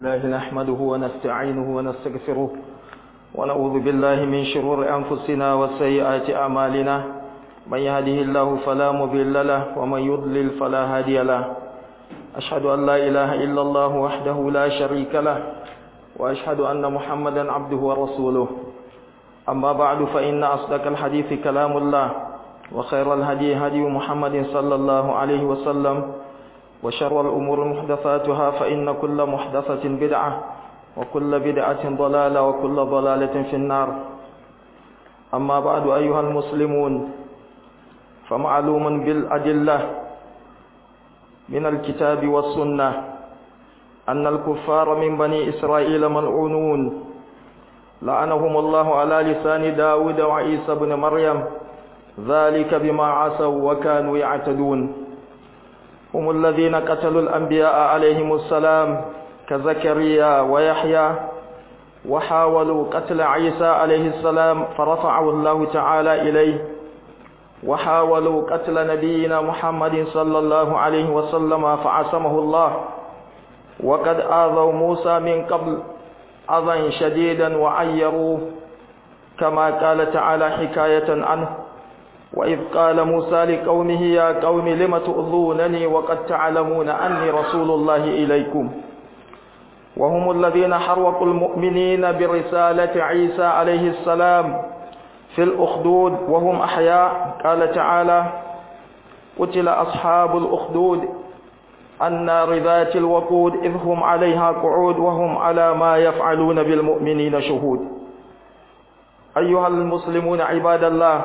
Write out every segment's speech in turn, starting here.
الله نحمده ونستعينه ونستغفره ونعوذ بالله من شرور أنفسنا وسيئات أعمالنا من يهده الله فلا مضل له ومن يضلل فلا هادي له أشهد أن لا إله إلا الله وحده لا شريك له وأشهد أن محمدا عبده ورسوله أما بعد فإن أصدق الحديث كلام الله وخير الهدي هدي محمد صلى الله عليه وسلم وشر الأمور محدثاتها فإن كل محدثة بدعة وكل بدعة ضلالة وكل ضلالة في النار أما بعد أيها المسلمون فمعلوم بالأدلة من الكتاب والسنة أن الكفار من بني إسرائيل ملعونون لعنهم الله على لسان داود وعيسى بن مريم ذلك بما عصوا وكانوا يعتدون هم الذين قتلوا الأنبياء عليهم السلام كزكريا ويحيى وحاولوا قتل عيسى عليه السلام فرفعه الله تعالى إليه وحاولوا قتل نبينا محمد صلى الله عليه وسلم فعصمه الله وقد آذوا موسى من قبل أذى شديدا وعيروه كما قال تعالى حكاية عنه وإذ قال موسى لقومه يا قوم لم تؤذونني وقد تعلمون أني رسول الله إليكم وهم الذين حرقوا المؤمنين برسالة عيسى عليه السلام في الأخدود وهم أحياء قال تعالى قتل أصحاب الأخدود النار ذات الوقود إذ هم عليها قعود وهم على ما يفعلون بالمؤمنين شهود أيها المسلمون عباد الله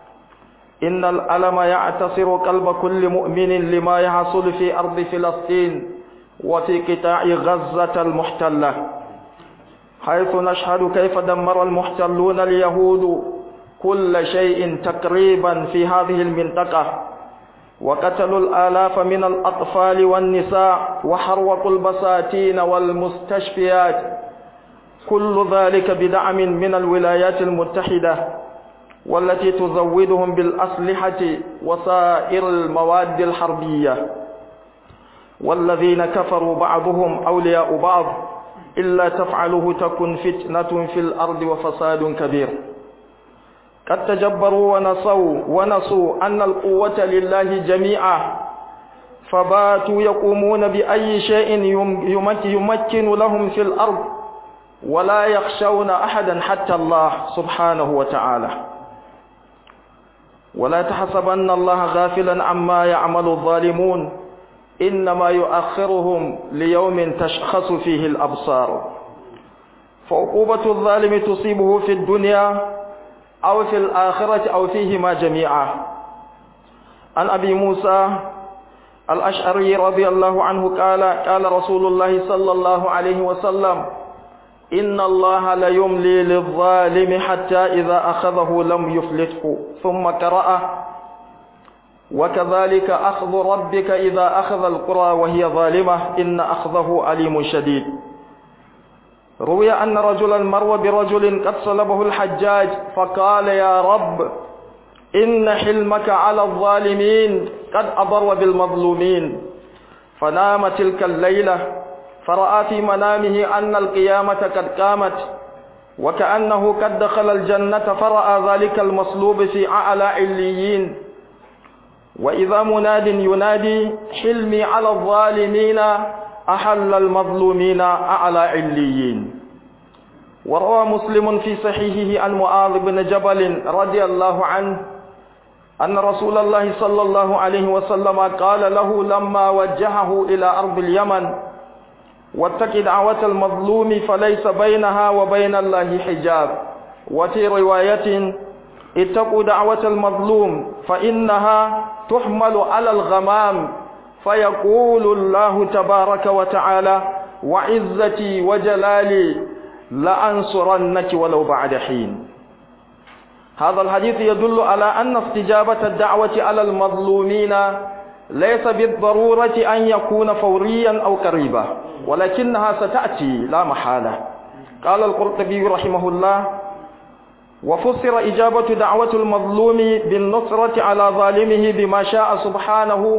إن الألم يعتصر قلب كل مؤمن لما يحصل في أرض فلسطين وفي قطاع غزة المحتلة حيث نشهد كيف دمر المحتلون اليهود كل شيء تقريبا في هذه المنطقة وقتلوا الآلاف من الأطفال والنساء وحرقوا البساتين والمستشفيات كل ذلك بدعم من الولايات المتحدة والتي تزودهم بالأسلحة وسائر المواد الحربية والذين كفروا بعضهم أولياء بعض إلا تفعله تكن فتنة في الأرض وفساد كبير قد تجبروا ونصوا ونصوا أن القوة لله جميعا فباتوا يقومون بأي شيء يمكن لهم في الأرض ولا يخشون أحدا حتى الله سبحانه وتعالى ولا تحسبن الله غافلا عما يعمل الظالمون إنما يؤخرهم ليوم تشخص فيه الأبصار فعقوبة الظالم تصيبه في الدنيا أو في الآخرة أو فيهما جميعا عن أبي موسى الأشعري رضي الله عنه قال قال رسول الله صلى الله عليه وسلم إن الله ليملي للظالم حتى إذا أخذه لم يفلته ثم قرأ وكذلك أخذ ربك إذا أخذ القرى وهي ظالمة إن أخذه أليم شديد روي أن رجلا مر برجل قد صلبه الحجاج فقال يا رب إن حلمك على الظالمين قد أضر بالمظلومين فنام تلك الليلة فرأى في منامه أن القيامة قد قامت وكأنه قد دخل الجنة فرأى ذلك المصلوب في أعلى عليين وإذا مناد ينادي حلمي على الظالمين أحل المظلومين أعلى عليين وروى مسلم في صحيحه عن معاذ بن جبل رضي الله عنه أن رسول الله صلى الله عليه وسلم قال له لما وجهه إلى أرض اليمن واتق دعوة المظلوم فليس بينها وبين الله حجاب وفي رواية اتقوا دعوة المظلوم فإنها تحمل على الغمام فيقول الله تبارك وتعالى وعزتي وجلالي لأنصرنك ولو بعد حين هذا الحديث يدل على أن استجابة الدعوة على المظلومين ليس بالضرورة أن يكون فوريا أو قريبا ولكنها ستأتي لا محالة قال القرطبي رحمه الله وفسر إجابة دعوة المظلوم بالنصرة على ظالمه بما شاء سبحانه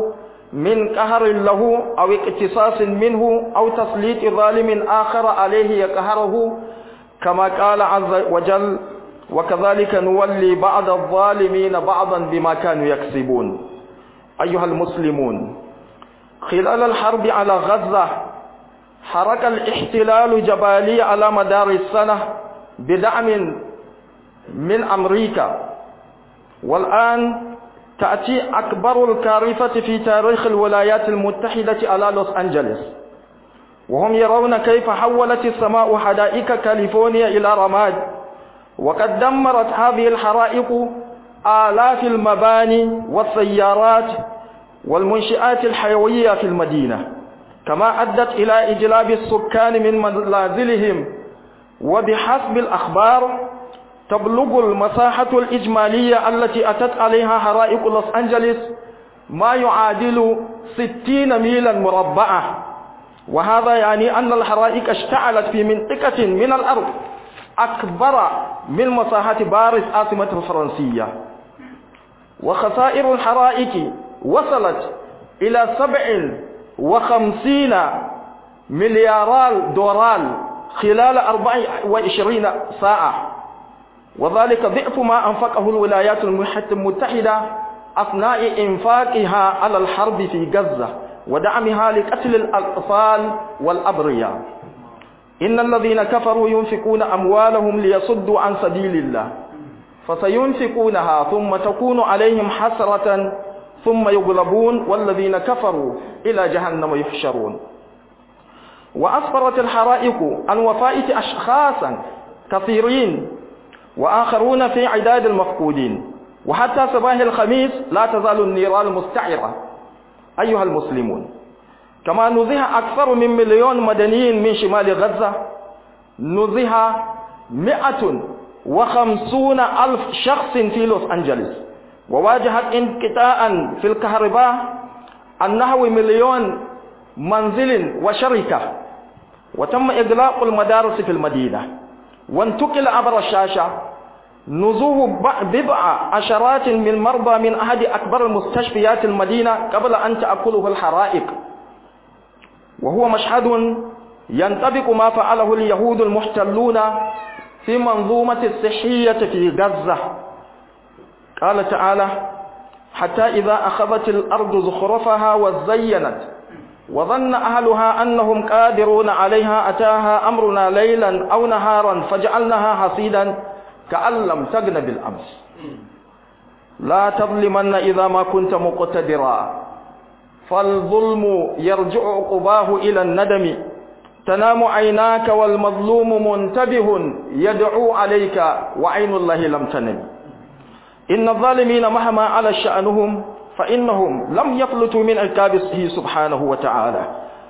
من قهر له أو اقتصاص منه أو تسليط ظالم آخر عليه يقهره كما قال عز وجل وكذلك نولي بعض الظالمين بعضا بما كانوا يكسبون أيها المسلمون خلال الحرب على غزة حرك الاحتلال جبالي على مدار السنة بدعم من أمريكا والآن تأتي أكبر الكارثة في تاريخ الولايات المتحدة على لوس أنجلوس وهم يرون كيف حولت السماء حدائق كاليفورنيا إلى رماد وقد دمرت هذه الحرائق آلاف المباني والسيارات والمنشآت الحيوية في المدينة كما أدت إلى إجلاب السكان من منازلهم وبحسب الأخبار تبلغ المساحة الإجمالية التي أتت عليها حرائق لوس أنجلوس ما يعادل ستين ميلا مربعة وهذا يعني أن الحرائق اشتعلت في منطقة من الأرض أكبر من مساحة باريس عاصمة الفرنسية وخسائر الحرائق وصلت إلى سبع وخمسين مليار دولار خلال أربع وعشرين ساعة وذلك ضعف ما أنفقه الولايات المتحدة أثناء إنفاقها على الحرب في غزة ودعمها لقتل الأطفال والأبرياء إن الذين كفروا ينفقون أموالهم ليصدوا عن سبيل الله فسينفقونها ثم تكون عليهم حسرة ثم يغلبون والذين كفروا إلى جهنم يحشرون وأسفرت الحرائق عن وفاة أشخاصا كثيرين وآخرون في عداد المفقودين وحتى صباح الخميس لا تزال النيران مستعرة أيها المسلمون كما نزه أكثر من مليون مدني من شمال غزة نزه مئة وخمسون ألف شخص في لوس أنجلوس وواجهت انقطاعا في الكهرباء النحو مليون منزل وشركة وتم إغلاق المدارس في المدينة وانتقل عبر الشاشة نزوه بضع عشرات من مرضى من أحد أكبر المستشفيات المدينة قبل أن تأكله الحرائق وهو مشهد ينطبق ما فعله اليهود المحتلون في منظومة الصحية في غزة قال تعالى حتى إذا أخذت الأرض زخرفها وزينت وظن أهلها أنهم قادرون عليها أتاها أمرنا ليلا أو نهارا فجعلناها حصيدا كأن لم تغن بالأمس لا تظلمن إذا ما كنت مقتدرا فالظلم يرجع عقباه إلى الندم تنام عيناك والمظلوم منتبه يدعو عليك وعين الله لم تنم إن الظالمين مهما على شأنهم فإنهم لم يفلتوا من عقابه سبحانه وتعالى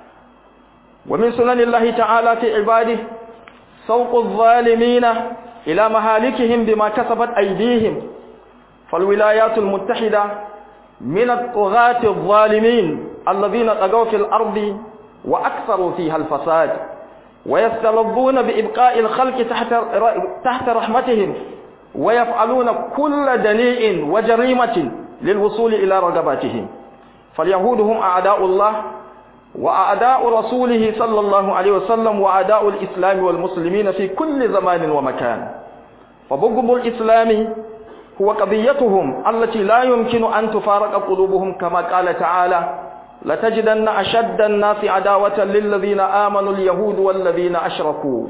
ومن سنن الله تعالى في عباده سوق الظالمين إلى مهالكهم بما كسبت أيديهم فالولايات المتحدة من الطغاة الظالمين الذين طغوا في الأرض وأكثروا فيها الفساد ويستلظون بإبقاء الخلق تحت تحت رحمتهم ويفعلون كل دنيء وجريمة للوصول إلى رغباتهم فاليهود هم أعداء الله وأعداء رسوله صلى الله عليه وسلم وأعداء الإسلام والمسلمين في كل زمان ومكان فبغض الإسلام هو قضيتهم التي لا يمكن أن تفارق قلوبهم كما قال تعالى لتجدن أشد الناس عداوة للذين آمنوا اليهود والذين أشركوا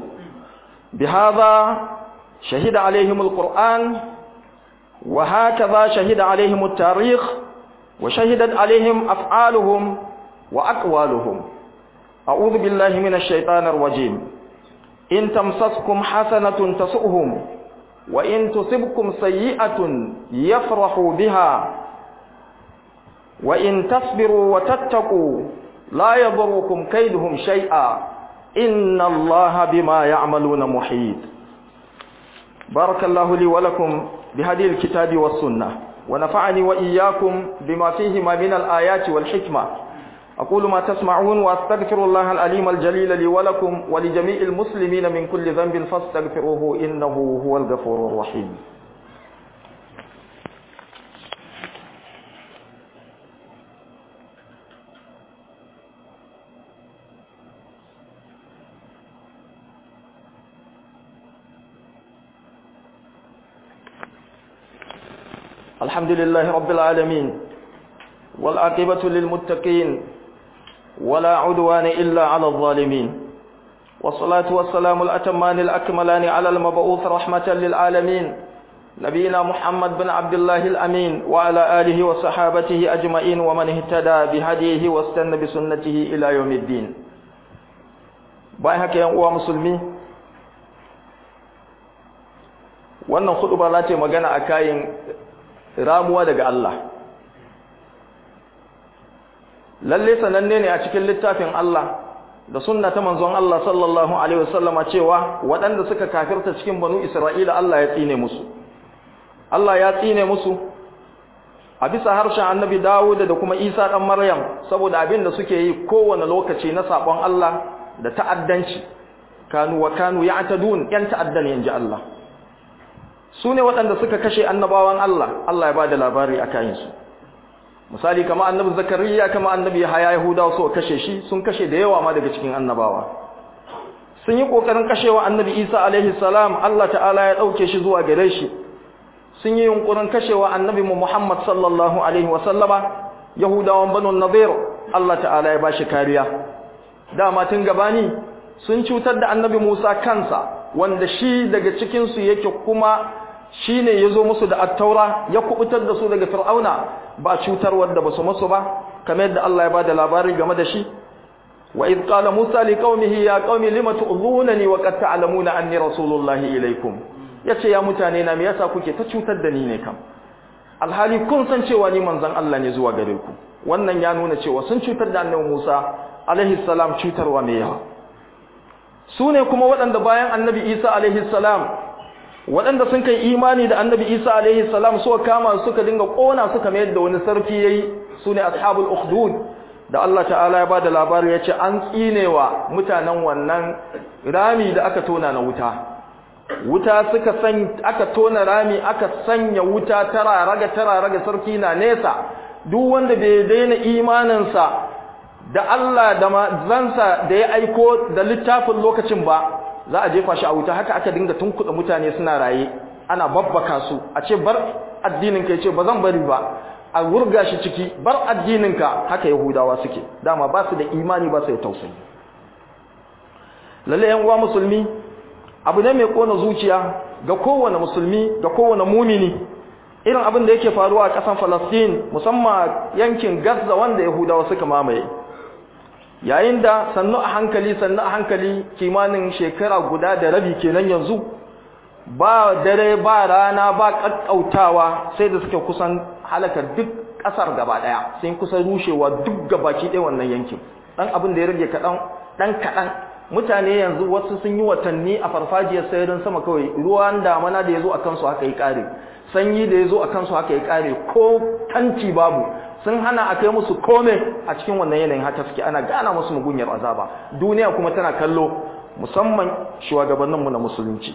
بهذا شهد عليهم القرآن وهكذا شهد عليهم التاريخ وشهدت عليهم أفعالهم وأقوالهم أعوذ بالله من الشيطان الرجيم إن تمسسكم حسنة تسؤهم وإن تصبكم سيئة يفرحوا بها وإن تصبروا وتتقوا لا يضركم كيدهم شيئا إن الله بما يعملون محيط بارك الله لي ولكم بهذه الكتاب والسنة ونفعني وإياكم بما فيهما من الآيات والحكمة أقول ما تسمعون وأستغفر الله العليم الجليل لي ولكم ولجميع المسلمين من كل ذنب فاستغفروه إنه هو الغفور الرحيم الحمد لله رب العالمين والعاقبة للمتقين ولا عدوان إلا على الظالمين والصلاة والسلام الأتمان الأكملان على المبعوث رحمة للعالمين نبينا محمد بن عبد الله الأمين وعلى آله وصحابته أجمعين ومن اهتدى بهديه واستنى بسنته إلى يوم الدين بايهك يا أخوة مسلمين wannan hudu ba za ta yi magana a kayan ramuwa daga Allah lalle sananne ne a cikin littafin Allah da sunna ta manzon Allah sallallahu alaihi wasallama cewa waɗanda suka kafirta cikin banu Isra'ila Allah ya tsine musu Allah ya tsine musu a bisa harshen Annabi Dawud da kuma Isa dan Maryam saboda abin da suke yi kowane lokaci na sabon Allah da ta'addanci kanu wa kanu ya'tadun yan ta'addan yanji Allah su ne waɗanda suka kashe annabawan Allah Allah ya bada labari a kayansu misali kama annabi zakariya kama annabi haya yahudawa so kashe shi sun kashe da yawa ma daga cikin annabawa sun yi kokarin kashewa annabi isa alaihi salam Allah ta'ala ya dauke shi zuwa gare shi sun yi yunkurin kashewa annabi mu muhammad sallallahu alaihi wa sallama yahudawan banu nadir Allah ta'ala ya bashi kariya dama tun gabani sun cutar da annabi musa kansa wanda shi daga cikin su yake kuma shi ne ya zo musu da attaura ya kubutar da su daga fir'auna ba cutar wadda ba su musu ba kamar yadda Allah ya ba da labari game da shi wa idh qala musa li qaumihi ya qaumi lima tu'dhunani wa qad ta'lamuna anni rasulullahi ilaykum yace ya mutane na me yasa kuke ta cutar da ni ne kam alhali kun san cewa ni manzon Allah ne zuwa gare ku wannan ya nuna cewa sun cutar da annabi Musa alaihi salam cutarwa mai yawa su ne kuma waɗanda bayan annabi Isa alaihi salam waɗanda sun kai imani da annabi isa alaihi salam suka kama suka dinga ƙona suka mayar da wani sarki yayi su ne ashabul ukhdud da Allah ta'ala ya bada labari ya ce an tsinewa mutanen wannan rami da aka tona na wuta wuta suka san aka tona rami aka sanya wuta tara raga tara raga sarki na nesa duk wanda bai daina imaninsa da Allah da manzansa da ya aiko da littafin lokacin ba za a jefa shi a wuta haka aka dinga tunkuɗa mutane suna raye ana babbaka su a ce bar addininka ya ce ba zan bari ba a wurga shi ciki bar addininka haka yahudawa suke dama ba su da imani ba su da tausayi lalle yan uwa musulmi abu ne mai kona zuciya ga kowane musulmi ga kowane mumini irin abin da yake faruwa a ƙasar Falastin musamman yankin Gaza wanda yahudawa suka mamaye yayin da sannu a hankali sannu a hankali kimanin shekara guda da rabi kenan yanzu ba dare ba rana ba kakkautawa sai da suke kusan halakar duk kasar gaba daya sai kusan rushewa duk gabaki ɗaya wannan yankin dan abin da ya rage kaɗan dan kaɗan mutane yanzu wasu sun yi watanni a farfajiyar sayarin sama kawai ruwan damana da ya zo a kansu haka yi ƙare sanyi da ya zo a kansu haka yi ƙare ko tanti babu sun hana a kai musu kome a cikin wannan yanayin haka suke ana gana musu mugunyar azaba duniya kuma tana kallo musamman shugabanninmu na musulunci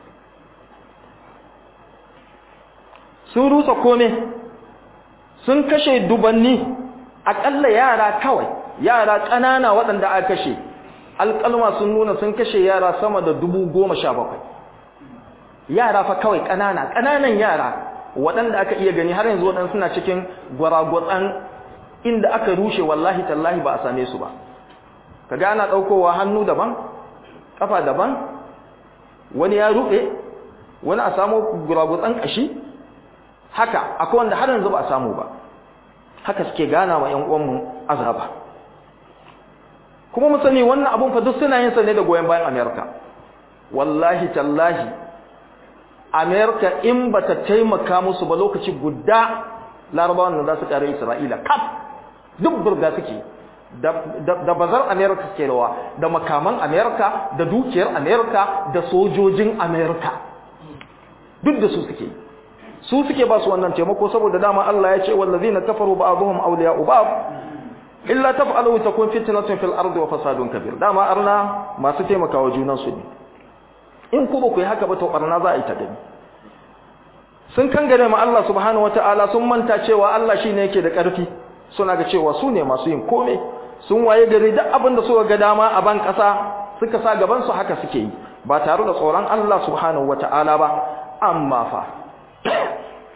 sun rusa kome sun kashe dubanni aƙalla yara kawai yara ƙanana waɗanda aka kashe alƙalma sun nuna sun kashe yara sama da dubu goma sha bakwai yara fa kawai ƙanana ƙananan yara waɗanda aka iya gani har yanzu waɗanda suna cikin gwaragwatsan inda aka rushe wallahi tallahi ba a same su ba kaga ana ɗaukowa hannu daban ƙafa daban wani ya ruɓe wani a samu gwaragwatsan ƙashi haka akwai wanda har yanzu ba a samu ba haka suke gana wa ‘yan uwanmu azaba kuma mu sani wannan abun fa duk suna yin sa ne da goyon bayan amerika wallahi tallahi amerika in ba ta taimaka musu ba lokaci guda larabawan da za su kare isra'ila kaf duk burga suke da bazar amerika suke rawa da makaman amerika da dukiyar amerika da sojojin amerika duk da su suke su suke ba su wannan taimako saboda dama Allah ya ce wallazina kafaru ba'dhum awliya'u ba'd illa taf'alu takun fitnatun fil ardi wa fasadun kabir dama arna masu taimakawa junan su ne in ku ba ku yi haka ba to barna za a yi ta gani sun kangare ma Allah subhanahu wataala sun manta cewa Allah shine yake da karfi suna ga cewa su ne masu yin kome sun waye gari duk abin da suka ga dama a ban kasa suka sa gaban su haka suke yi ba tare da tsoron Allah subhanahu wataala ba amma fa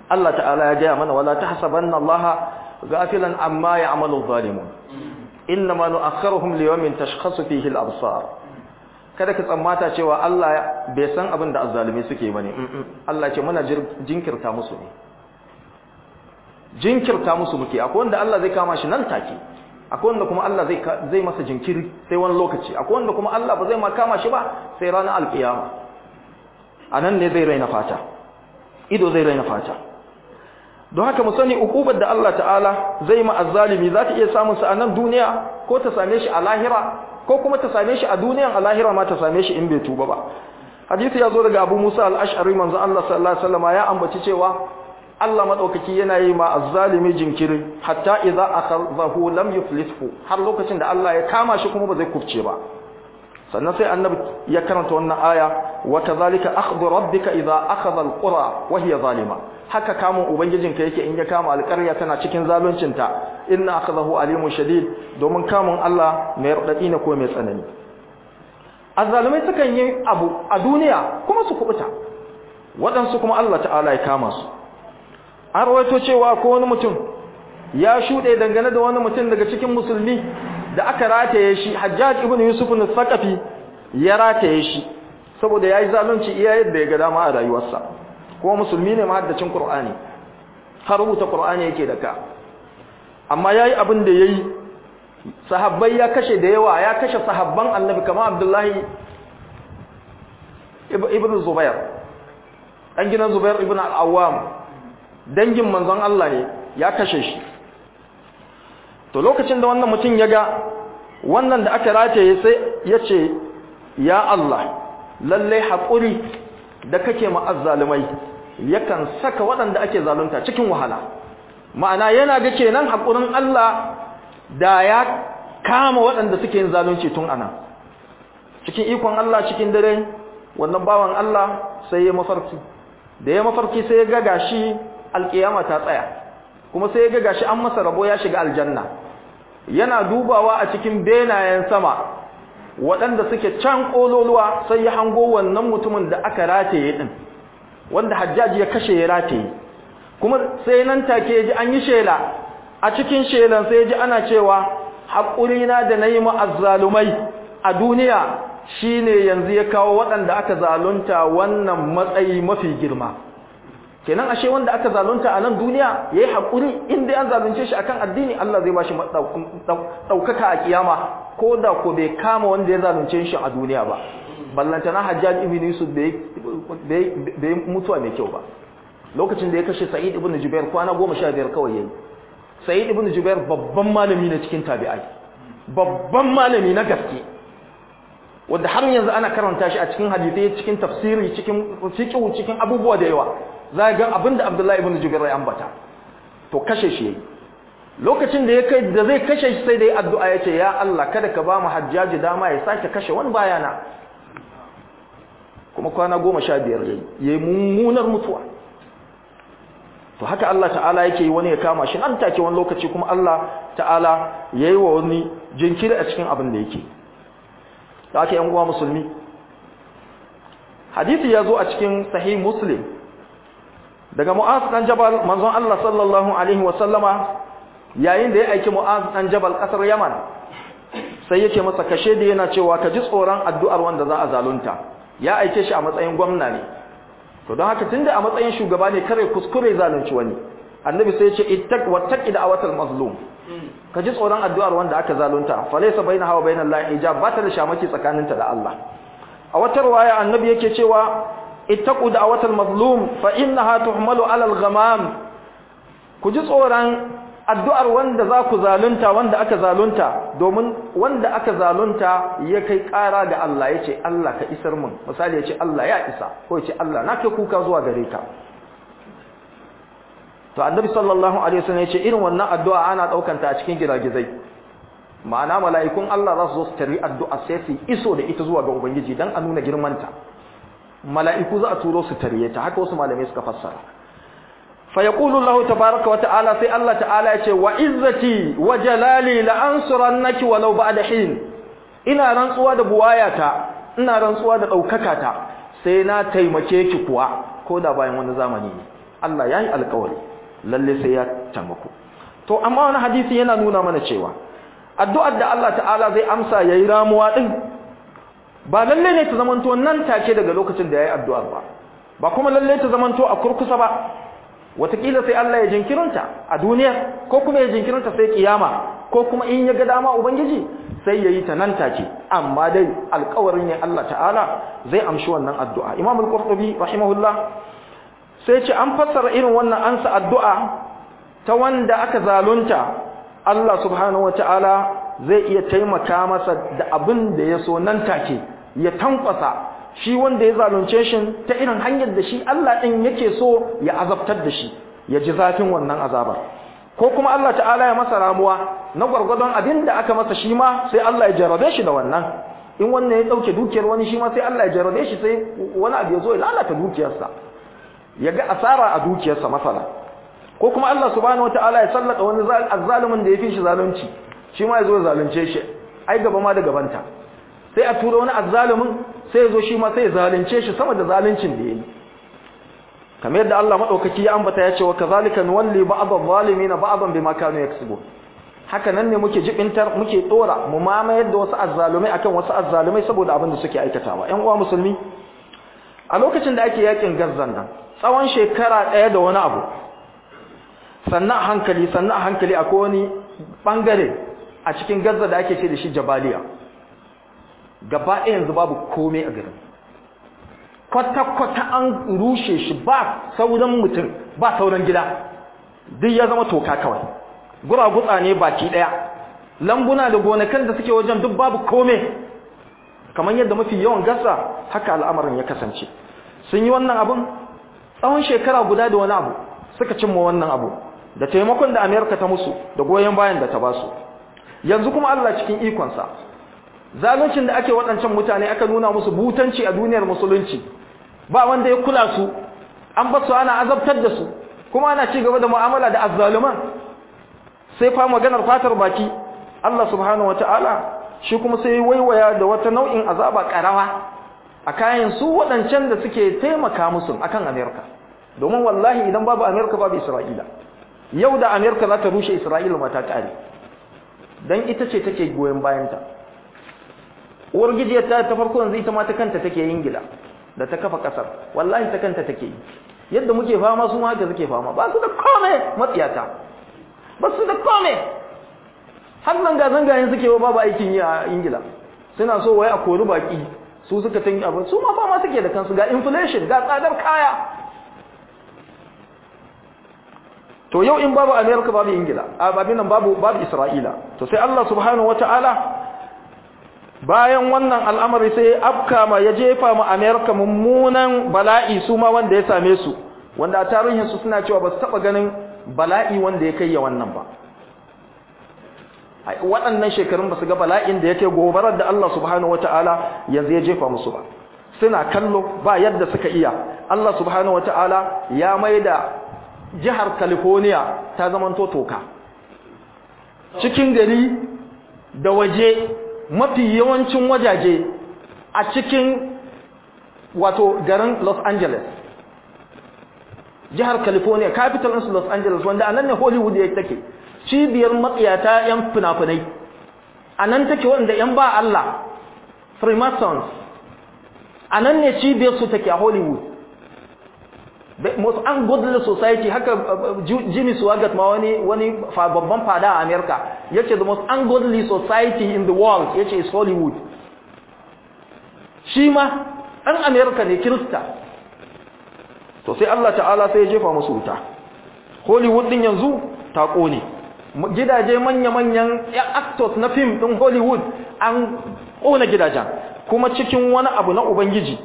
Allah ta'ala ya gaya mana wala tahsabanna Allah ghafilan amma ya'malu adh-dhalimun innama nu'akhiruhum liyawmin tashkhasu fihi al-absar kada ka tsammata cewa Allah bai san abin da azzalumi suke bane Allah ce muna jinkirta musu ne jinkirta musu muke akwai wanda Allah zai kama shi nan take akwai wanda kuma Allah zai zai masa jinkiri sai wani lokaci akwai wanda kuma Allah ba zai ma kama shi ba sai ranar alkiyama anan ne zai raina fata ido zai raina fata don haka mu sani ukubar da Allah ta'ala zai ma azzalimi za ta iya samun sa a nan duniya ko ta same shi a lahira ko kuma ta same shi a duniyan a lahira ma ta same shi in bai tuba ba hadisi ya zo daga Abu Musa al-Ash'ari manzo Allah sallallahu alaihi wasallam ya ambaci cewa Allah madaukaki yana yi ma azzalimi jinkiri hatta idza akhadhahu lam yuflithu har lokacin da Allah ya kama shi kuma ba zai kufce ba sannan sai annabi ya karanta wannan aya wa kadhalika akhdhu rabbika idza akhadha alqura wa hiya zalima haka kamun ubangijinka yake in ya kama alƙarya tana cikin zaluncinta inna akhdahu alimun shadid domin kamun Allah mai radadi ne ko mai tsanani azzalumai sukan yi abu a duniya kuma su kubuta waɗansu kuma Allah ta'ala ya kama su an rawaito cewa ko wani mutum ya shuɗe dangane da wani mutum daga cikin musulmi da aka rataye shi hajjaj ibn yusuf al-thaqafi ya rataye shi saboda yayi zalunci iya yadda ya ga dama a rayuwarsa kuma musulmi ne mahaddacin qur'ani har rubuta qur'ani yake da ka amma yayi abin da yayi sahabbai ya kashe da yawa ya kashe sahabban annabi kamar abdullahi ibn zubair dan gidan zubair ibn al-awwam dangin manzon Allah ne ya kashe shi to lokacin da wannan mutum ya ga wannan da aka rataye sai ya ce ya Allah lallai haƙuri da kake ma'azzalumai yakan saka waɗanda ake zalunta cikin wahala ma'ana yana ga kenan haƙurin Allah da ya kama waɗanda suke yin zalunci tun ana cikin ikon Allah cikin dare wannan bawan Allah sai ya mafarki da ya mafarki sai ya ga gashi alƙiyama ta tsaya kuma sai ya ga gashi an masa rabo ya shiga aljanna yana dubawa a cikin benayen sama waɗanda suke can ƙololuwa sai ya hango wannan mutumin da aka rataye ɗin wanda hajjaji ya kashe ya rataye kuma sai nan take ya ji an yi shela a cikin shelan sai ya ji ana cewa haƙurina da na yi ma'azzalumai a duniya shine yanzu ya kawo waɗanda aka zalunta wannan matsayi mafi girma kenan ashe wanda aka zalunta a nan duniya yayi hakuri inda an zalunce shi akan addini Allah zai bashi daukaka a kiyama ko da ko bai kama wanda ya zalunce shi a duniya ba ballanta na Hajjaj ibn Yusuf bai bai mutuwa mai kyau ba lokacin da ya kashe Sa'id ibn Jubair kwana 15 kawai yayi Sa'id ibn Jubair babban malami ne cikin tabi'ai babban malami na gaske wanda har yanzu ana karanta shi a cikin hadisi cikin tafsiri cikin fiqh cikin abubuwa da yawa za ga abinda Abdullahi ibn Jubair ya ambata to kashe shi yayi lokacin da ya kai da zai kashe shi sai dai addu'a ya ce ya Allah kada ka ba mu hajjaji dama ya sake kashe wani bayana kuma kwana 15 yayi yayi mummunar mutuwa to haka Allah ta'ala yake yi wani ya kama shi nan take wani lokaci kuma Allah ta'ala yayi wa wani jinkiri a cikin abin da yake da ake yan uwa musulmi hadisi ya zo a cikin sahih muslim daga mu'az dan jabal manzon Allah sallallahu alaihi wa sallama yayin da ya aiki mu'az dan jabal kasar yaman sai yake masa kashe da yana cewa ka ji tsoron addu'ar wanda za a zalunta ya aike shi a matsayin gwamna ne to don haka tunda a matsayin shugaba ne kare kuskure zalunci wani annabi sai ya ce ittaq wattaqi da'watal mazlum ka ji tsoron addu'ar wanda aka zalunta falaysa bainaha wa bainal lahi hijab ba ta da shamaki tsakaninta da Allah a wata riwaya annabi yake cewa ittaqu da'watal mazlum fa innaha tuhmalu 'ala al-ghamam ku ji tsoron addu'ar wanda za ku zalunta wanda aka zalunta domin wanda aka zalunta ya kai ƙara ga Allah ya ce Allah ka isar mun misali ya ce Allah ya isa ko ya ce Allah na kai kuka zuwa gare ka to annabi sallallahu alaihi wasallam ya ce irin wannan addu'a ana ɗaukanta a cikin giragizai ma'ana mala'ikun Allah za su zo su tari addu'a sai su iso da ita zuwa ga ubangiji dan a nuna girmanta mala'iku za a turo su tariye ta haka wasu malamai suka fassara فيقول الله تبارك وتعالى في الله تعالى يقول وعزتي وجلالي لأنصرنك ولو بعد حين ina rantsuwa da buwayata ina rantsuwa da daukakata sai na taimake ki kuwa ko da bayan wani zamani ne Allah yayi alƙawari lalle sai ya taimako to amma wani hadisi yana nuna mana cewa addu'ar da Allah ta'ala zai amsa yayi ramuwa din ba lalle ne ta zamanto nan take daga lokacin da yayi addu'ar ba ba kuma lalle ta zamanto a kurkusa ba watakila sai Allah ya jinkirinta a duniya ko kuma ya jinkirinta sai kiyama ko kuma in ya ga dama ubangiji sai yayi ta nan take amma dai alƙawarin ne Allah ta'ala zai amshi wannan addu'a Imam al-Qurtubi rahimahullah sai ce an fassara irin wannan ansa addu'a ta wanda aka zalunta Allah subhanahu wata'ala zai iya taimaka masa da abin da ya so nan take ya tankwasa shi wanda ya zalunce shi ta irin hanyar da shi Allah ɗin yake so ya azabtar da shi ya ji zafin wannan azabar ko kuma Allah ta'ala ya masa ramuwa na gwargwadon abin da aka masa shi ma sai Allah ya jarabe shi da wannan in wannan ya ɗauke dukiyar wani shi ma sai Allah ya jarabe shi sai wani abu ya zo ya lalata dukiyarsa ya ga asara a dukiyarsa masala ko kuma Allah subhanahu wataala ya sallata wani azzalumin da ya fi shi zalunci shi ma ya zo ya zalunce shi ai gaba ma da gabanta sai a tura wani azzalumin sai ya zo shi ma sai ya zalunce shi sama da zaluncin da ya yi kamar yadda Allah madaukaki ya ambata ya ce wa kazalika nuwalli ba'd adh-dhalimin ba'dan bima kanu yaksubun haka nan ne muke jibintar muke dora mu mamayar da wasu azzalumai akan wasu azzalumai saboda abin da suke aikatawa ƴan uwa musulmi a lokacin da ake yakin gazzan nan tsawon shekara ɗaya da wani abu sannan a hankali sannan a hankali akwai wani bangare a cikin gazza da ake ce da shi jabaliya gaba ɗaya yanzu babu komai a garin kwata-kwata an rushe shi ba sauran mutum ba sauran gida duk ya zama toka kawai guragutsa ne baki ɗaya lambuna da gonakan da suke wajen duk babu komai kamar yadda mafi yawan gasa haka al'amarin ya kasance sun yi wannan abin tsawon shekara guda da wani abu suka cimma wannan abu da taimakon da amerika ta musu da goyon bayan da ta basu yanzu kuma allah cikin ikonsa zaluncin da ake waɗancan mutane aka nuna musu butanci a duniyar musulunci ba wanda ya kula su an ba su ana azabtar da su kuma ana ci gaba da mu'amala da azzaluman sai fa maganar fatar baki Allah subhanahu wataala shi kuma sai waiwaya da wata nau'in azaba karawa a kayan su waɗancan da suke taimaka musu akan Amerika domin wallahi idan babu Amerika babu Isra'ila yau da Amerika za ta rushe Isra'ila ma ta kare dan ita ce take goyen bayanta uwar gijiyar ta ta farko yanzu ita ma ta kanta take yin gida da ta kafa kasar wallahi ta kanta take yi yadda muke fama su ma haka suke fama ba su da kome matsiyata ba su da kome har nan ga zangayen suke wa babu aikin yi a ingila suna so wai a kori baki su suka tanyi abin su ma fama suke da kansu ga inflation ga tsadar kaya to yau in babu america babu ingila a babin nan babu babu isra'ila to sai allah subhanahu wataala bayan wannan al'amari sai afka ma ya jefa ma Amerika mummunan bala'i su ma wanda ya same su wanda a tarihin su suna cewa ba su taba ganin bala'i wanda ya kai ya wannan ba waɗannan shekarun ba su ga bala'in da yake gobarar da Allah subhanahu wata'ala yanzu ya jefa musu ba suna kallo ba yadda suka iya Allah subhanahu wata'ala ya maida jihar California ta zamanto toka cikin gari da waje mafi yawancin wajaje a cikin wato garin Los Angeles jihar California capital ɗinsu Los Angeles wanda anan ne Hollywood ya take cibiyar matsiyata yan fina-finai anan take wanda yan ba Allah Freemasons anan ne cibiyar su take a Hollywood the most ungodly society haka Jimmy Swaggart ma wani wani babban fada a America yace the most ungodly society in the world yace is Hollywood shi ma ɗan America ne Kirista to sai Allah ta'ala sai ya jefa musu wuta Hollywood din yanzu ta kone gidaje manya-manyan actors na film din Hollywood an kona gidajen kuma cikin wani abu na ubangiji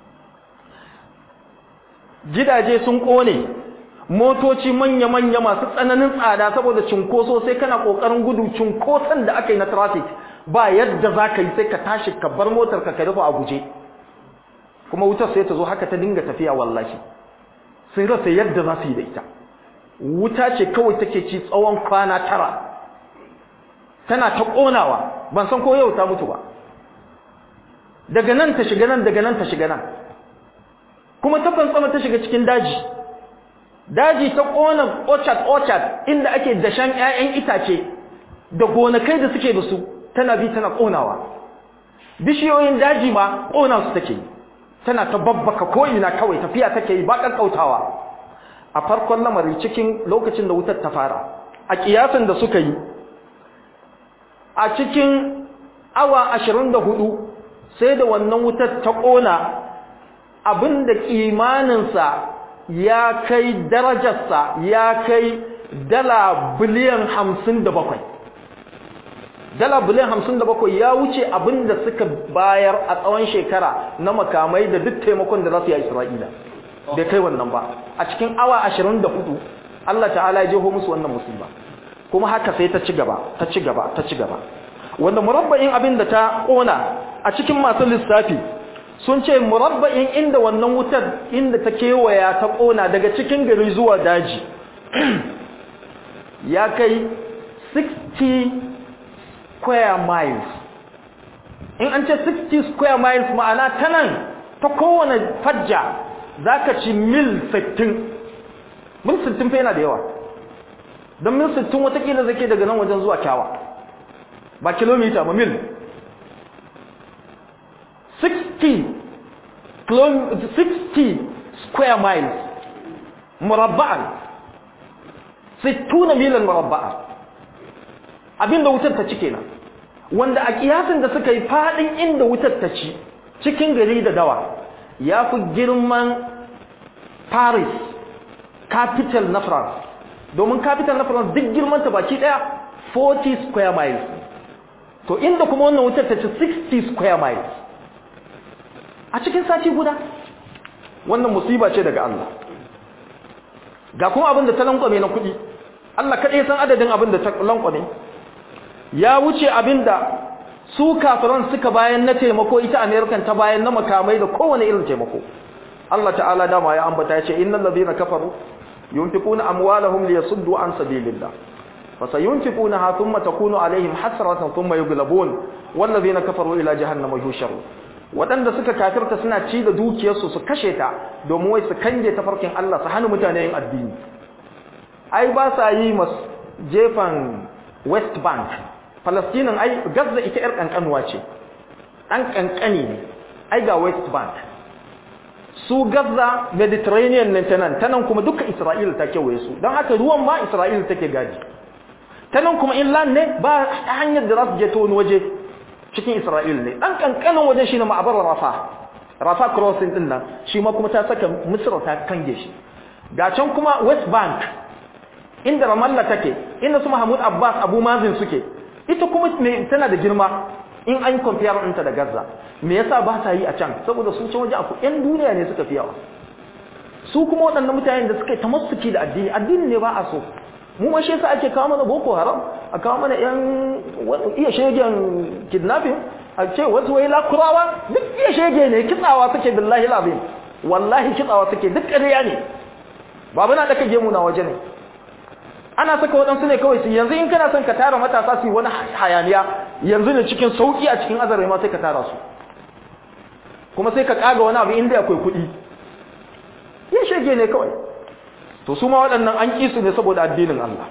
gidaje sun kone motoci manya-manya masu tsananin tsada saboda cinkoso sai kana kokarin gudu cinkoson da aka yi na traffic ba yadda za ka yi sai ka tashi ka bar motar ka rufe a guje kuma wutar sai ta zo haka ta dinga tafiya wallahi sun rasa yadda za su yi da ita wuta ce kawai take ci tsawon kwana tara tana ta konawa ban san ko yau ta mutu ba daga nan ta shiga nan daga nan ta shiga nan kuma ta fantsama ta shiga cikin daji daji ta kona orchard orchard inda ake dashen ƴaƴan itace da gonakai da suke da su tana bi tana konawa bishiyoyin daji ma kona su take tana ta babbaka ko ina kawai tafiya take yi ba kakkautawa a farkon lamari cikin lokacin da wutar ta fara a kiyasan da suka yi a cikin awa 24 sai da wannan wutar ta kona abinda kimaninsa ya kai darajarsa ya kai dala biliyan hamsin da bakwai dala biliyan hamsin da bakwai ya wuce abinda suka bayar a tsawon shekara na makamai da duk taimakon da za su yi a isra'ila bai kai wannan ba a cikin awa ashirin da hudu allah ta'ala ya jeho musu wannan musulma kuma haka sai ta ci gaba ta ci gaba ta ci gaba wanda murabba'in abin da ta kona a cikin masu lissafi sun ce murabba'in inda wannan wutar inda ta kewaya ta kona daga cikin gari zuwa daji ya kai 60 square miles in an ce 60 square miles ma'ana ta nan ta kowane fajja za ka ci mil 60 mil 60 fa yana da yawa don mil 60 watakila zake daga nan wajen zuwa kyawa ba kilomita ba mil 60 60 square miles murabba'an 60 milan murabba'an abinda wutar ta ci kenan wanda a kiyasin da suka yi fadin inda wutar ta ci cikin gari da dawa ya fi girman paris capital na france domin capital na france duk girmanta baki daya 40 square miles to inda kuma wannan wutar ta ci 60 square miles a cikin sati guda wannan musiba ce daga Allah ga kuma abin da ta lankwame na kuɗi Allah kaɗai san adadin abin da ta lankwame ya wuce abin da su kafiran suka bayan na taimako ita amerikan ta bayan na makamai da kowane irin taimako Allah ta'ala dama ya ambata ya ce innal ladhina kafaru yunfiquna amwalahum liyasuddu an sabilillah fasayunfiqunaha thumma takunu alaihim hasratan thumma yughlabun wal ladhina kafaru ila jahannama yusharun waɗanda suka kafirta suna ci da dukiyarsu su kashe ta domin wai su kange tafarkin Allah su hana mutane yin addini ai ba sa yi mas jefan West Bank Palestinian ai Gaza ita yar kankanuwa ce an kankani ne ai ga West Bank su Gaza Mediterranean ne tanan tanan kuma duka Isra'ila ta kewaye su don haka ruwan ma Isra'ila take gaji tanan kuma inland ne ba hanyar da za su je ta wani waje cikin Isra'il ne dan kankanin wajen shine ma'abar Rafa Rafa crossing din nan shi ma kuma ta saka Misr ta kange shi ga can kuma West Bank inda Ramallah take inda su Mahmud Abbas Abu Mazin suke ita kuma me tana da girma in an compare ɗinta da Gaza me yasa ba ta yi a can saboda su can waje aku ƴan duniya ne suka fi yawa su kuma waɗannan mutanen da suka yi tamassuki da addini addini ne ba a so mu ma shi yasa ake kawo mana boko haram a kawo mana yan iya shegen kidnapping a ce wasu wai lakurawa duk iya shege ne kitsawa suke billahi labin wallahi kitsawa suke duk ƙarya ne babu na daka gemu na waje ne ana saka waɗansu ne kawai su yanzu in kana son ka tara matasa su yi wani hayaniya yanzu ne cikin sauƙi a cikin azare ma sai ka tara su kuma sai ka ƙaga wani abu inda akwai kuɗi iya shege ne kawai to su ma waɗannan an ƙi su ne saboda addinin Allah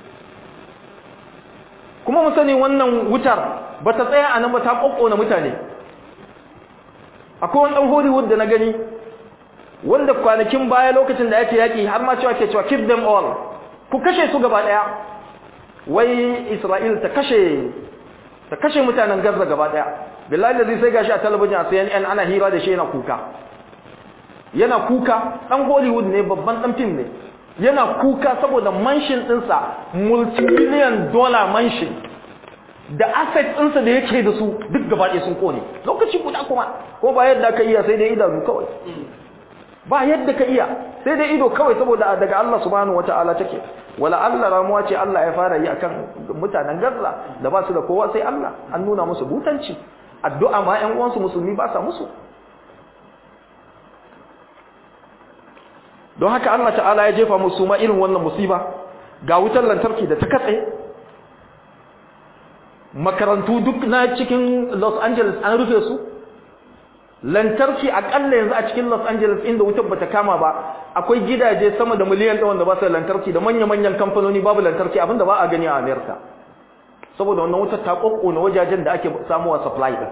kuma mu sani wannan wutar ba ta tsaya a nan ba ta ƙoƙona mutane akwai wani ɗan hollywood da na gani wanda kwanakin baya lokacin da ake yaƙi har ma cewa ke cewa keep them all ku kashe su gaba ɗaya wai isra'il ta kashe ta kashe mutanen gaza gaba ɗaya billahi da zai sai gashi a talabijin a cnn ana hira da shi yana kuka yana kuka ɗan hollywood ne babban ɗan fim ne yana kuka saboda manshin ɗinsa multimillion dollar manshin da asset ɗinsa da yake da su duk gaba ɗaya sun kone lokaci guda kuma ko ba yadda ka iya sai dai idanu kawai ba yadda ka iya sai dai ido kawai saboda daga Allah subhanahu wata'ala take wala Allah ramuwa ce Allah ya fara yi akan mutanen Gaza da ba su da kowa sai Allah an nuna musu butanci addu'a ma ƴan uwansu musulmi ba sa musu don haka Allah ta'ala ya jefa musu ma irin wannan musiba ga wutar lantarki da ta katse makarantu duk na cikin Los Angeles an rufe su lantarki akalla yanzu a cikin Los Angeles inda wutar bata kama ba akwai gidaje sama da miliyan ɗaya wanda ba su da lantarki da manya-manyan kamfanoni babu lantarki abinda ba a gani a America saboda wannan wutar ta kokkona wajajen da ake samuwa supply din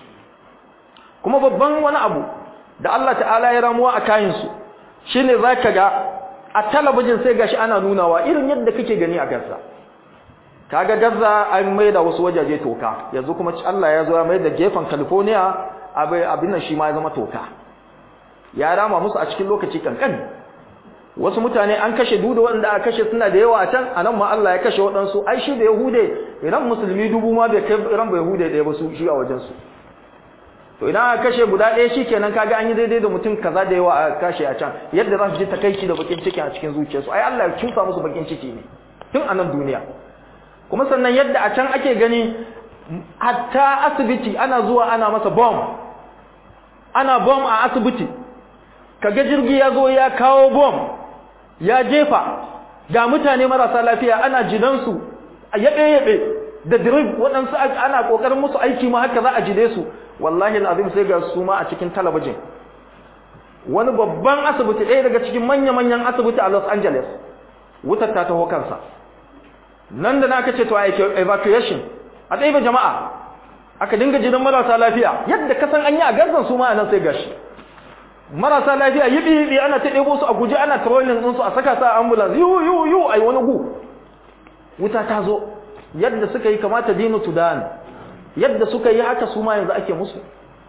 kuma babban wani abu da Allah ta'ala ya ramuwa a kayan su shine zaka ga a talabijin sai gashi ana nunawa irin yadda kake gani a Gaza kaga Gaza an maida wasu wajaje toka yanzu kuma Allah ya zo ya maida gefen California abin nan shi ma ya zama toka ya rama musu a cikin lokaci kankan wasu mutane an kashe duda wanda aka kashe suna da yawa a can anan ma Allah ya kashe waɗansu ai shi da yahude idan musulmi dubu ma bai kai ran bai yahude ɗaya ba su shi a wajen su to idan aka kashe guda ɗaya shikenan kaga an yi daidai da mutum kaza da yawa a kashe a can yadda za su ji takaici da bakin ciki a cikin zuciyarsu ai Allah ya cusa musu bakin ciki ne tun a nan duniya kuma sannan yadda a can ake gani hatta asibiti ana zuwa ana masa bomb ana bom a asibiti kaga jirgi ya zo ya kawo bom ya jefa ga mutane marasa lafiya ana jinansu a yaɓe-yaɓe da drip waɗansu ana ƙoƙarin musu aiki ma haka za a jide su wallahi al'azim sai ga su ma a cikin talabijin wani babban asibiti ɗaya daga cikin manya-manyan asibiti a los angeles wutar ta taho kansa nan da na aka ce to evacuation a ɗaya jama'a aka dinga jidan marasa lafiya yadda kasan an yi a gazan su ma a nan sai gashi marasa lafiya yibi yibi ana ta ɗebo su a guje ana trolling ɗinsu a saka sa ambulance yu yu yu ai wani gu wuta ta zo yadda suka yi kamata dinu sudan yadda suka yi haka su ma yanzu ake musu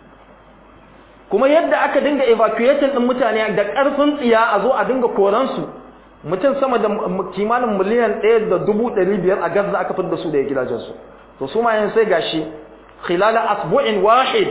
kuma yadda aka dinga evacuating ɗin mutane da ƙarfin tsiya a zo a dinga koransu mutum sama da kimanin miliyan ɗaya da dubu ɗari biyar a gaza aka fitar da su da gidajensu to su ma yanzu sai gashi khilala asbu'in wahid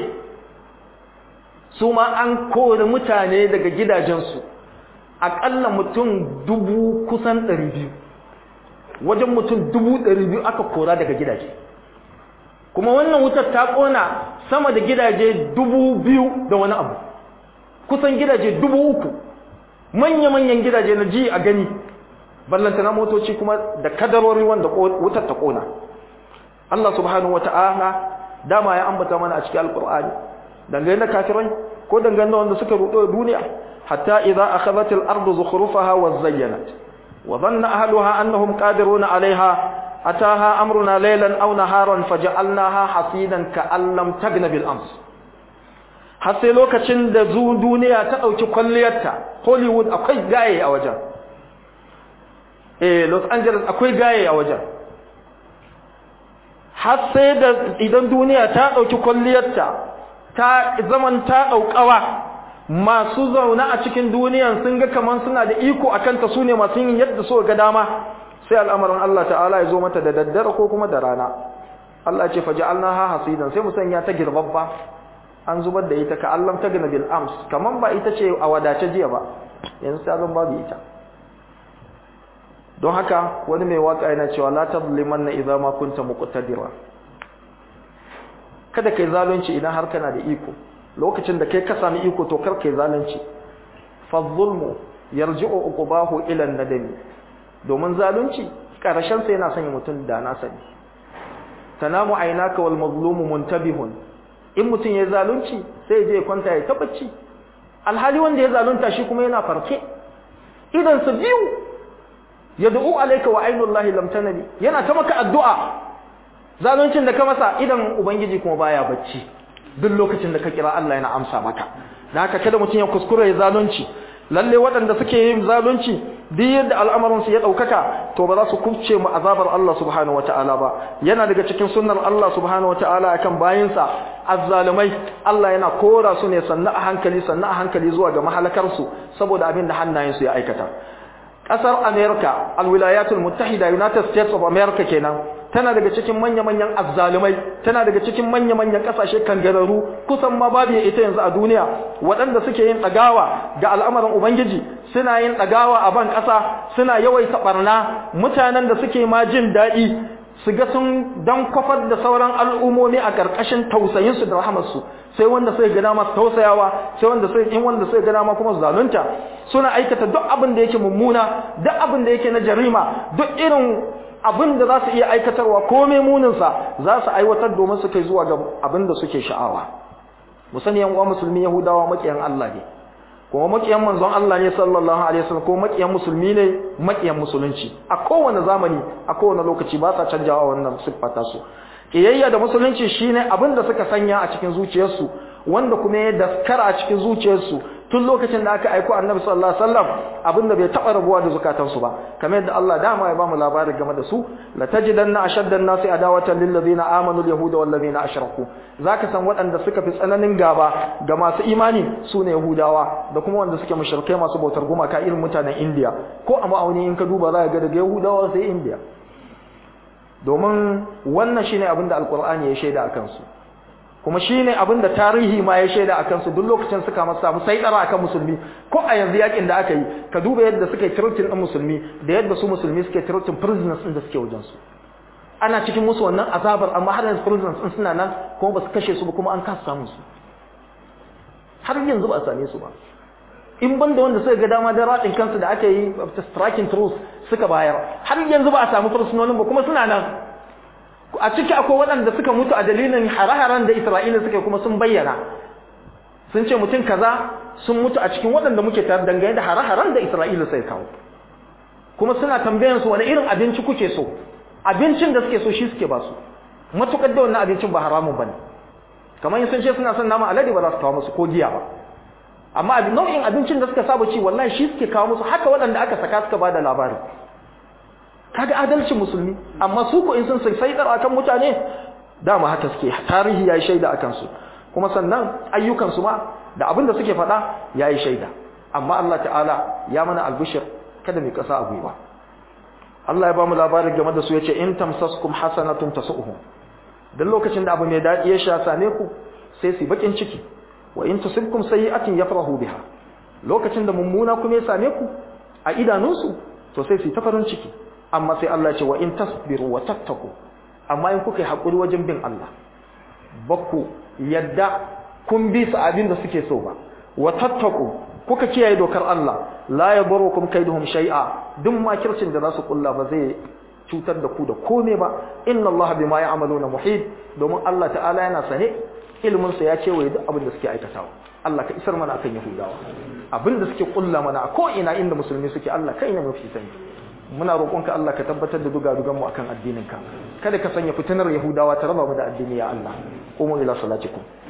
su ma an kori mutane daga gidajensu aƙalla mutum dubu kusan ɗari biyu wajen mutum dubu ɗari biyu aka kora daga gidaje kuma wannan wutar ta ƙona sama da gidaje dubu biyu da wani abu kusan gidaje dubu uku manya-manyan gidaje na ji a gani ballantana motoci kuma da kadarori wanda wutar ta ƙona Allah subhanahu wa ta'ala dama ya ambata mana a cikin alkur'ani dangane da kafirai ko dangane da wanda suka rudo duniya hatta idza akhadhat al-ardu zukhrufaha wa zayyanat wa dhanna ahluha annahum qadiruna 'alayha ataha amruna laylan aw naharan faj'alnaha hasidan ka'an lam tagna bil ams har sai lokacin da zu duniya ta dauki kwalliyarta hollywood akwai gaye a wajen eh los angeles akwai gaye a wajen har sai da idan duniya ta ɗauki kwalliyarta ta zaman ta ɗaukawa masu zaune a cikin duniyan sun ga kamar suna da iko a kanta su ne masu yin yadda so ga dama sai al'amarin Allah ta'ala ya zo mata da daddare ko kuma da rana Allah ce faji alna ha hasidan sai mu sanya ta girbabba an zubar da ita ka allam ta gina bil ams kaman ba ita ce a wadace jiya ba yanzu ta zan babu ita don haka wani mai waka yana cewa la tazlimanna idza ma kunta muqtadira kada kai zalunci idan har kana da iko lokacin da kai ka sami iko to kar kai zalunci fa zulmu yarji'u uqbahu ila an-nadami domin zalunci karshen sa yana sanya mutun da na sani tanamu aynaka wal mazlumu muntabihun in mutun ya zalunci sai je kwanta ya tabbaci alhali wanda ya zalunta shi kuma yana farke idan su biyu yad'u alayka wa aynullahi lam tanami yana ta maka addu'a zaluncin da ka masa idan ubangiji kuma baya bacci duk lokacin da ka kira Allah yana amsa maka dan haka kada mutun ya kuskure ya zalunci lalle waɗanda suke yin zalunci duk yadda al'amarin su ya daukaka to ba za su kubce mu azabar Allah subhanahu wataala ba yana daga cikin sunnar Allah subhanahu wataala akan bayinsa azzalumai Allah yana kora su ne sannan a hankali sannan a hankali zuwa ga mahalakar su saboda abin da hannayen su ya aikata kasar America alwilayatul muttahida United States of America kenan tana daga cikin manya-manyan azzalumai tana daga cikin manya-manyan kasashe kangararu kusan ma babu ita yanzu a duniya waɗanda suke yin ɗagawa ga al'amarin ubangiji suna yin ɗagawa a ban ƙasa suna yawaita ɓarna mutanen da suke ma jin daɗi su ga sun dan kwafar da sauran al'umomi a ƙarƙashin tausayinsu da rahamarsu sai wanda sai ga dama tausayawa sai wanda sai in wanda sai ga dama kuma zalunta suna aikata duk abin da yake mummuna duk abin da yake na jarima duk irin abin da za su iya aikatarwa komai muninsa za su aiwatar domin su kai zuwa ga abin da suke sha'awa mu sani yan uwa musulmi yahudawa makiyan Allah ne kuma makiyan manzon Allah ne sallallahu alaihi wasallam ko makiyan musulmi ne makiyan musulunci a kowane zamani a kowane lokaci ba sa canjawa wannan siffata su kiyayya da musulunci shine abin da suka sanya a cikin zuciyarsu wanda kuma ya daskara a cikin zuciyarsu tun lokacin da aka aiko annabi sallallahu alaihi wasallam abinda bai taba rabuwa da zukatansu ba kamar yadda Allah dama ya bamu labarin game da su la tajidanna ashaddan nasi adawatan lil ladina amanu al yahuda wal ladina ashraku zaka san waɗanda suka fi tsananin gaba ga masu imani sune yahudawa da kuma wanda suke mushrikai masu bautar gumaka irin mutanen India ko a ma'auni in ka duba za ka ga daga yahudawa sai India domin wannan shine abinda alqur'ani ya shaida akan su kuma shine abin da tarihi ma ya shaida akan su duk lokacin suka masa samu sai dara akan musulmi ko a yanzu yakin da aka yi ka duba yadda suka yi tirutin din musulmi da yadda su musulmi suke tirutin prisoners din da suke wajen su ana cikin musu wannan azabar amma har yanzu prisoners din suna nan kuma ba su kashe su ba kuma an kasa samu su har yanzu ba a same su ba in ban da wanda suka ga dama da radin kansu da aka yi striking truce suka bayar har yanzu ba a samu fursunonin ba kuma suna nan a ciki akwai waɗanda suka mutu a dalilin hare-haren da Isra'ila suka kuma sun bayyana sun ce mutum kaza sun mutu a cikin waɗanda muke tare dangane da hare-haren da Isra'ila sai kawo kuma suna tambayan su wani irin abinci kuke so abincin da suke so shi suke ba su matukar da wannan abincin ba haramun bane kamar sun ce suna son nama alade ba za su kawo musu ko giya ba amma nau'in abincin da suka saba ci wallahi shi suke kawo musu haka waɗanda aka saka suka ba da labarin kaga adalcin musulmi amma su ko in sun sai dar akan mutane dama haka suke tarihi yayi shaida akan su kuma sannan ayyukan su ma da abin da suke faɗa yayi shaida amma Allah ta'ala ya mana albishir kada mu kasa a gwiwa Allah ya ba mu labarin game da su yace in tamsaskum hasanatun tasuhum dan lokacin da abu mai dadi ya sha same ku sai su bakin ciki wa in tusibkum sayi'atin yafrahu biha lokacin da mummuna kuma ya same ku a idanunsu to sai su ta farin ciki amma sai Allah ce wa in tasbiru wa tattaku amma in kuka yi hakuri wajen bin Allah bakku yadda kun bi su abin da suke so ba wa tattaku kuka kiyaye dokar Allah la yadurukum kaiduhum shay'a duk makircin da za su kulla ba zai cutar da ku da kome ba inna Allah bima ya'maluna muhit domin Allah ta'ala yana sane ilimin sa ya ce wa duk abin da suke aikatawa Allah ka isar mana akan Yahudawa abin da suke kulla mana a ko ina inda musulmi suke Allah kai ne mafi sani muna roƙonka Allah ka tabbatar da duga mu akan addininka kada ka sanya fitinar yahudawa ta raba mu da addini ya Allah qumu ila salatikum